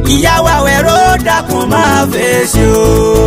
ìyàwó àwẹ̀rọ dákun máa fèsì o.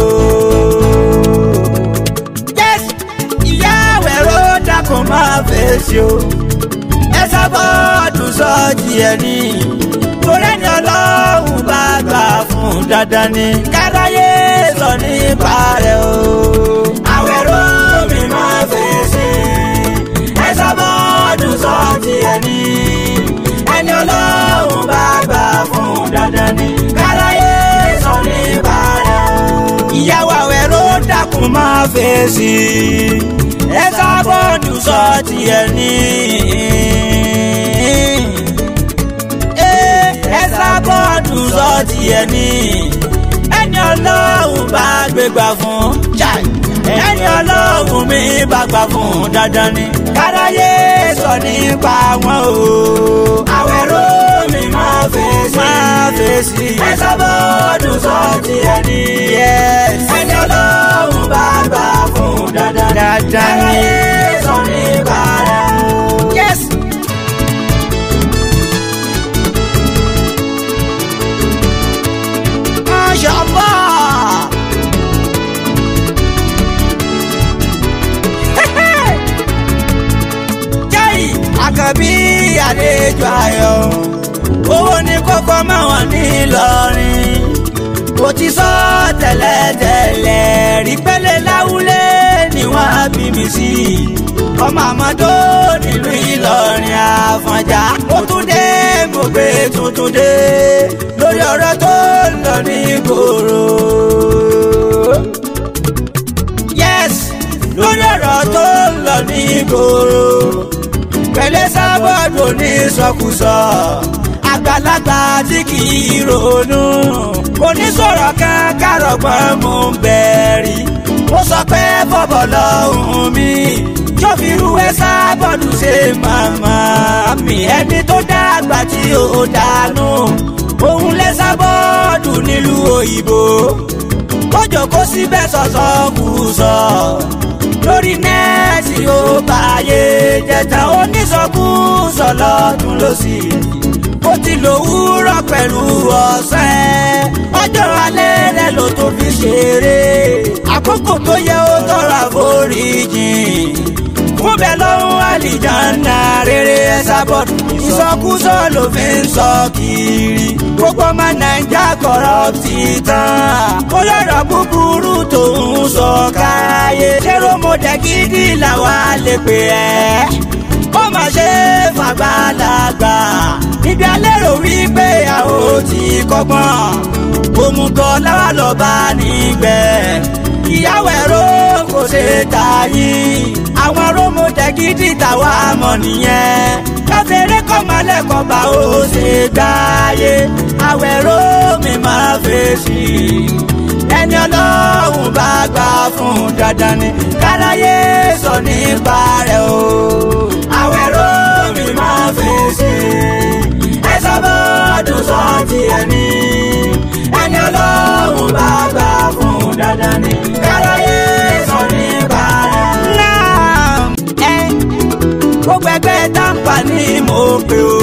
yes ìyá àwẹ̀rọ dákun máa fèsì o. ẹ sábọ́ọ̀dù sọ́ọ̀tì ẹ̀ ní. torí ẹni ọlọ́run bá gbà fún dandan ni. káráyé sọ nípa rẹ̀ o. àwẹ̀rọ mi máa fèsì. ẹ sábọ́ọ̀dù sọ́ọ̀tì ẹ̀ ní. ẹni ọlọ́run bá gbà fún dandan ni. káráyé sọ nípa rẹ̀ o. ìyàwó àwẹ̀rọ dákun máa fèsì. ẹ sábọ́ọ̀dù sọ́ọ̀tì ẹ̀ ní ẹ sábọ́ọ̀dù sọ́ọ̀tì ẹ̀ ní. ẹni ọlọ́run bá gbégbá fún chai. ẹni ọlọ́run mi bá gbà fún dandan ni. káráyé sọ nípa wọn o. àwẹ̀rọ mi máa fèsì. máa fèsì. ẹ sábọ́ọ̀dù sọ́ọ̀tì ẹ̀ ní. ẹni ọlọ́run bá gbà fún dandan ni. dandan ni. káráyé sọ nípa rẹ̀ o. yes. Masha Allah. Jẹ́rì àkànbí àlejò ayọ̀. Owó ní kókó máwọn ní Ìlọrin. Kò ti sọ tẹ́lẹ̀tẹ́lẹ̀ rí pẹ́lẹ́ láwùlé ni wọ́n á bí mi sí. Ọmọ àmọ́dó nílùú Ìlọrin Àfọ̀njá. Ó tún dé mo gbé tuntun dé lórí ọ̀rọ̀ tó ń lọ ní ìgboro. yes lórí ọ̀rọ̀ tó ń lọ ní ìgboro. pẹ̀lẹ́ sábọ́ọ̀dù ní sọkúsọ àgbàlagbà tí kì í ronú. onísọ̀rọ̀ kan kárọ̀gbọ́n mú bẹ̀rì. ó sọ pé bọ́bọ̀ lọ́hùn mi jọ́fìrú ẹ sábọ́ọ̀dù ṣe màmá mi ẹni tó dàgbà tí ó dànù òun lẹ sábọ́ọ̀dù nílùú òyìnbó ó jókòó síbẹ̀ sọ̀sọ̀ kù sọ lórí nẹ́ẹ̀tì ó báyé jẹta onísọkúsọ lọ́tún lọ́sì ó ti lòwúrọ̀ pẹ̀lú ọ̀sẹ̀ ọjọ́ alẹ́ rẹ̀ ló tó fi ṣeré àkókò tó yẹ ó tọrọ àforíjìn fún bẹ́ẹ̀ lọ́hún àlìjáná rere ẹ sábọ́ọ̀dù ìsọkúsọ ló fi ń sọ kiri gbogbo ọmọ nàìjà kọ̀rọ̀tì tán olórọ̀ búburú tó ń sọ káyé ṣérò mọ̀dẹ́ gidi làwa lè pè ẹ́ ó mà ṣe fàgbàlagbà níbi alérò wípé àwọn ti kọ́gbọ́n òmùgọ̀ láwa lọ bá nígbẹ́ ìyàwó ẹ̀rọ kò ṣe tà yín àwọn rómọdé gidi tàwa mọ̀ nìyẹn káfíńrẹ́ kọ́mọlẹ́kọ̀ọ́ bá ó ṣe gbáyé àwẹ̀rọ mi máa fèsì ẹni ọlọ́run bá gbà fún dandan ni káráyé sọ nípa rẹ̀ o àwẹ̀rọ mi máa fèsì ẹ sábọ́ọ̀dún sọ tiẹ̀ ní ẹni ọlọ́run bá gbà fún dandan ni káráyé sọ nípa rẹ̀. náà ẹ gbogbo ẹgbẹ́ tàǹpà ni mo pè ó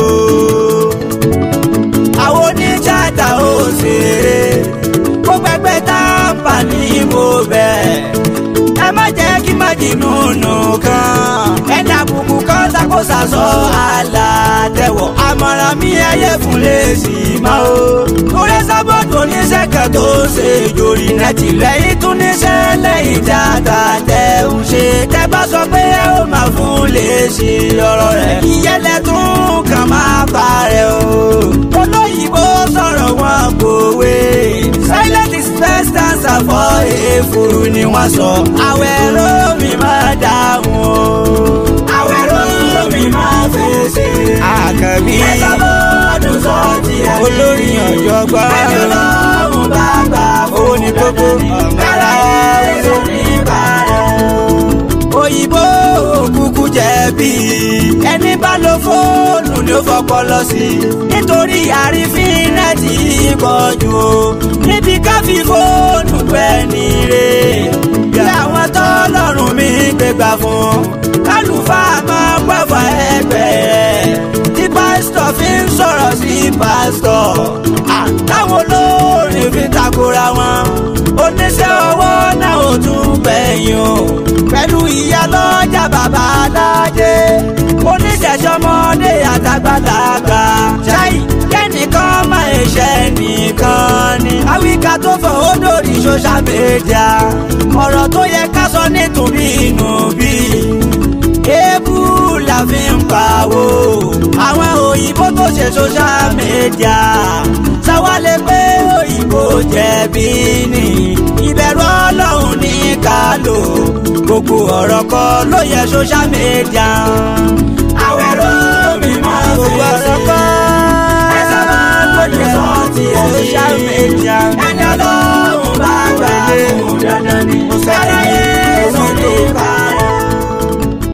àwọn oníjàdá ó ṣeré gbogbo ẹgbẹ́ tàǹpà ni mo bẹ̀ ẹ má jẹ́ kí má jìnnú nù kan ẹni àbùkù kan ṣàkóso sọ àlàtẹ̀wọ̀ àmọ̀ràn mi ẹyẹ fún lè sì máa o. kúrẹ́ sábọ́ọ̀dù oníṣẹ́ kan tó ṣe jòrì nẹ́tì lẹ́yìn tún níṣẹ́ lẹ́yìn dáadáa tẹ̀ ń ṣe. tẹ́ bá sọ pé ẹ ó máa fún lè ṣe ọ̀rọ̀ rẹ̀. ìyẹlẹ tún kàn máa parẹ́ o. olóyìnbó sọ̀rọ̀ wọn kòwé. silent is best answer for èèfuru ni wọ́n sọ. àwẹ̀ ló mi máa dáhùn o. àwẹ̀ ló mi máa fèsì. àkàbí ẹ sábọ́ọ̀dù sọ tiẹ̀ ní. olórí ọ̀jọ̀gbọ́n. ẹni ọlọ́run bá gbà fún ní kókó. kára ẹ̀ ló ní bàrẹ̀ òyìnbó òkùnkù jẹ̀bi ẹni bá lo fóònù ni ó fọpọlọ sí nítorí àrífín nẹ́ẹ̀tì pọ̀ jù o níbi ká fi fóònù gbẹ́ni rè bí àwọn tọ́lọ́run mi gbégbá fún kálùfáà máa pàfà ẹgbẹ́ tí pásítọ̀ fi ń sọ̀rọ̀ sí pásítọ̀ táwọn olórin fi takora wọn oníṣẹ́ ọwọ́ náà ò tún gbẹ̀yìn o pẹ̀lú ìyá lọ́jà bàbá alájẹ oníṣẹ̀ṣọ́mọdé àtàgbàlagbà ṣáì kẹ́nìkan máa ṣe nìkan ni àwíká tó fọ ó lórí social media ọ̀rọ̀ tó yẹ ká sọ nítorí inú bí èébú la fi ń pawó àwọn òyìnbó tó ṣe social media sáwálé pé òyìnbó jẹ̀bi ni ìbẹ̀rù ọlọ́run ní ká lò gbogbo ọ̀rọ̀ kọ́ ló yẹ social media.